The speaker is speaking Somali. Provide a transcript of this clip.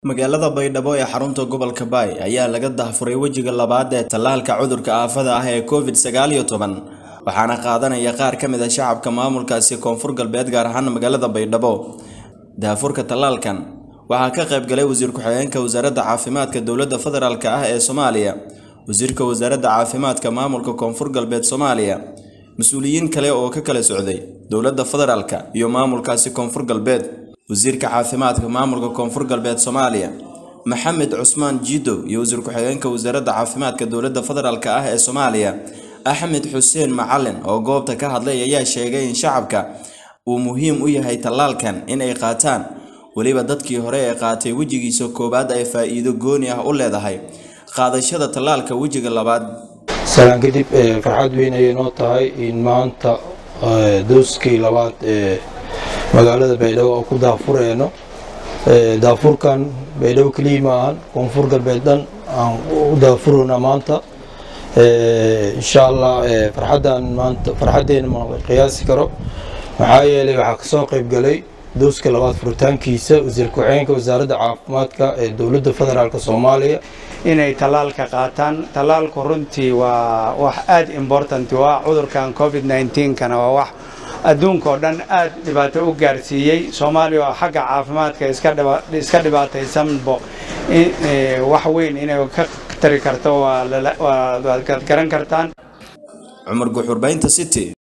magaalada baydhabo ee xarunta gobolka baay ayaa laga dahfuray wejiga labaad ee tallaalka cudurka aafada ah ee covid sagaal iyo toban waxaana qaadanaya qaar ka mid a shacabka maamulkaasi koonfur galbeed gaar ahaan magaalada baydhabo daafurka tallaalkan waxaa ka qayb galay wasiir ku-xigeenka wasaaradda caafimaadka dowladda federaalk ah ee soomaaliya wasiirka wasaaradda caafimaadka maamulka koonfur galbeed soomaaliya mas-uuliyiin kale oo ka kala socday dowladda federaalka iyo maamulkaasi koonfur galbeed wasiirka caafimaadka maamulka koonfur galbeed soomaaliya maxamed cusmaan jiidow iyo wasiir ku-xigeenka wasaaradda caafimaadka dowladda federaalk ah ee soomaaliya axmed xuseen macalin oo goobta ka hadlay ayaa sheegay in shacabka uu muhiim u yahay tallaalkan in ay qaataan weliba dadkii hore ee qaatay wejigiisa koowaad ay faa-iido gooni ah u leedahay qaadashada tallaalka wejiga labaad salaan kadib farxad weyn ayay noo tahay in maanta dooskii labaad ee magaalada baydhabo oo ku daafureyno daafurkan baydhabo keliya ma ahan koonfur galbeed dhan aan u daafureyna maanta insha allah farxaddan maanta farxaddeena ma qiyaasi karo maxaa yeelay waxaa kasoo qayb galay dooska labaad furitaankiisa wasiir ku-xigeenka wasaaradda caafimaadka ee dowladda federaalk soomaaliya inay tallaalka qaataan tallaalku runtii waa wax aada important u ah cudurkan covid kana waa wax adduunka oo dhan aad dhibaato u gaarsiiyey soomaaliya oo xagga caafimaadka iska dhibaataysanbo wax weyn inay ka tari karto waad garan kartaan cumar guxurbaynta city